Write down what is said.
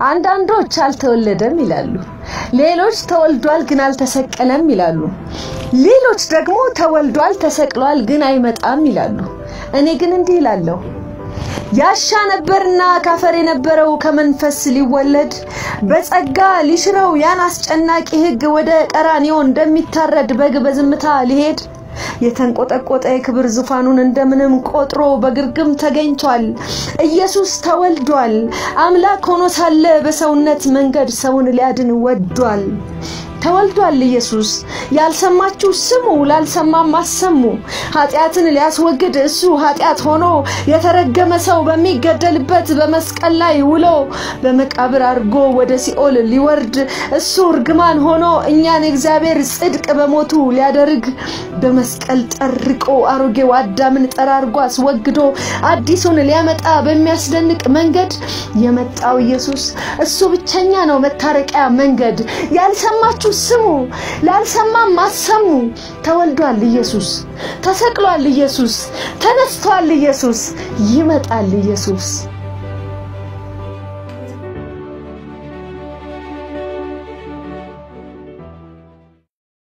አንዳንዶች አልተወለደም ይላሉ። ሌሎች ተወልዷል ግን አልተሰቀለም ይላሉ። ሌሎች ደግሞ ተወልዷል ተሰቅሏል ግን አይመጣም ይላሉ። እኔ ግን እንዲህ ይላለሁ ያሻ ነበርና ካፈር የነበረው ከመንፈስ ሊወለድ በጸጋ ሊሽረው ያን አስጨናቂ ሕግ ወደ ቀራንዮ እንደሚታረድ በግ በዝምታ ሊሄድ የተንቆጠቆጠ የክብር ዙፋኑን እንደምንም ቆጥሮ በግርግም ተገኝቷል። ኢየሱስ ተወልዷል። አምላክ ሆኖ ሳለ በሰውነት መንገድ ሰውን ሊያድን ወዷል። ተወልዷል ኢየሱስ። ያልሰማችሁ ስሙ፣ ላልሰማም አሰሙ። ኃጢአትን ሊያስወግድ እሱ ኃጢአት ሆኖ የተረገመ ሰው በሚገደልበት በመስቀል ላይ ውሎ በመቃብር አድርጎ ወደ ሲኦል ሊወርድ እሱ እርግማን ሆኖ እኛን እግዚአብሔር ጽድቅ በሞቱ ሊያደርግ በመስቀል ጠርቆ አሮጌው አዳምን ጠራርጎ አስወግዶ አዲሱን ሊያመጣ በሚያስደንቅ መንገድ የመጣው ኢየሱስ እሱ ብቸኛ ነው መታረቂያ መንገድ። ያልሰማችሁ ስሙ፣ ላልሰማም አሰሙ። ተወልዷል ኢየሱስ፣ ተሰቅሏል ኢየሱስ፣ ተነስቷል ኢየሱስ፣ ይመጣል ኢየሱስ።